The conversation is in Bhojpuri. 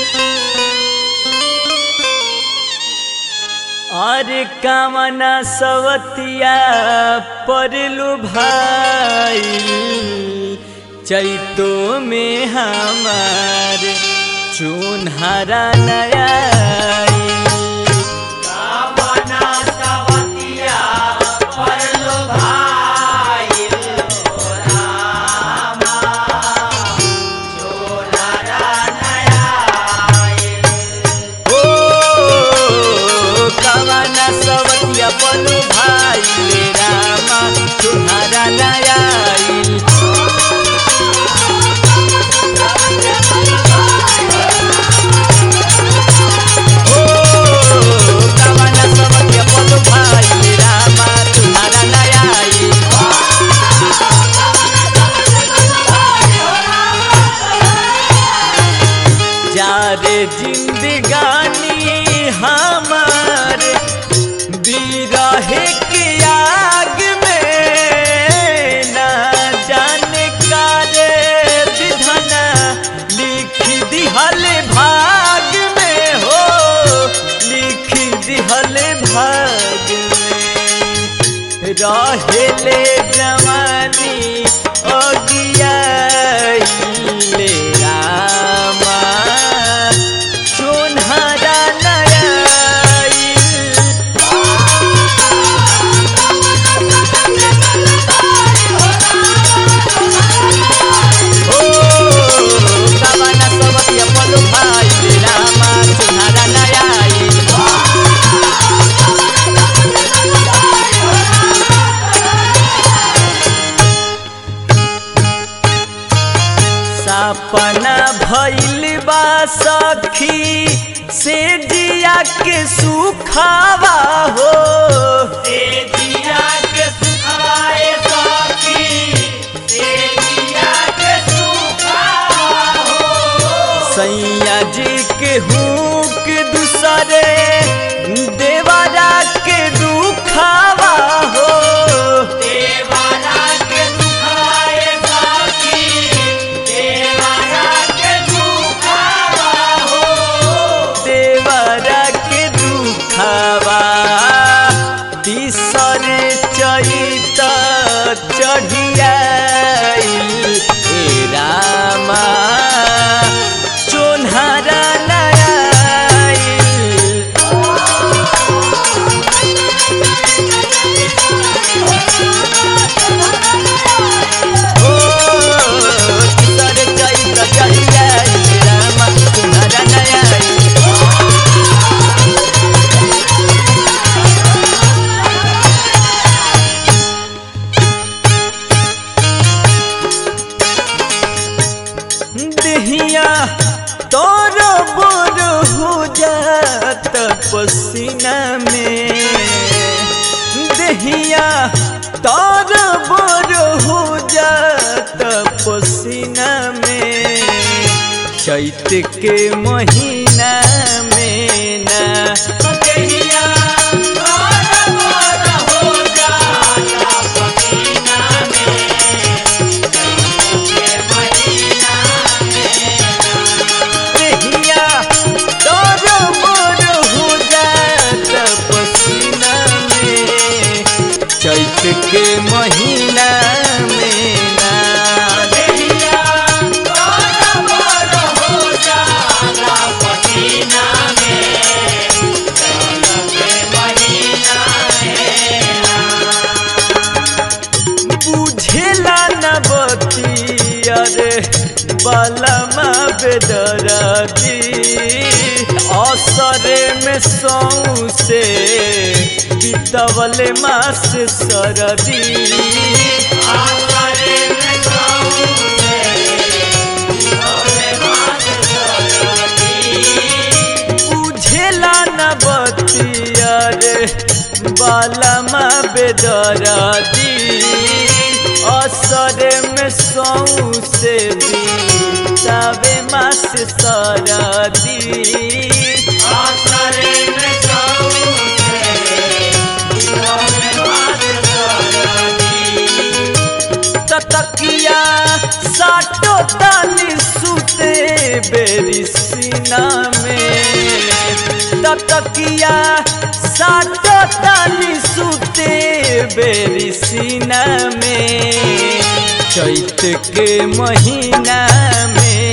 और कामना सवतिया परलु भाई चैतो में हमार चुनहरा नया ओ कामना सवतिया पलु भाई ले रामा चुनहरा नया ओ कामना सवतिया पलु भाई ले रामा चुनहरा नया जारे जिंदगानी हमार बिरहे के आग में ना जाने का रे विधना लिख दिहल भाग में हो लिख दिहल भाग में रहेले जवानी अगियाइले रामा चुनहरा नयाई ओ कामना सबतिया पलु भाई रे रामा चुनहरा नयाई सपना भइल बा सखी से जिया के सुखावा हो से जिया के सुखाए सखी से जिया के सुखावा हो सैया जी के हुक दूसरे देवरा के दुखावा हो देवरा के दुखाए सखी देवरा के दुखावा हो देवरा के दुखावा तीसर चैत चढ़िया ए रामा चोन्हरा नया ओ तीसर चैत चढ़िया ए रामा चोन्हरा नया दहिया तोर बोर हो जात पसीना में दहिया तोर बोर हो जात पसीना में चैत के महीना में ना दहिया तोर बोर हो जात पसीना में देहिया तोर मोर हो जात पसीना में चैत के महीना में ना देहिया तोर मोर हो जात पसीना में चैत के महीना बुझेला न बतिया रे बलमा बेदरदी असरे में सौसे बितवले मास सरदी असरे में सौसे बितवले मास बुझेला न बतिया रे बालमा बेदरदी असरे में सौसे बीतावे मास सरदी असरे में सौसे बीतावे मास सरदी तकिया साटो ताली सुते बेरी सीना में ततकिया साटो तानी सुते बेरी सीना में चैत के महीना में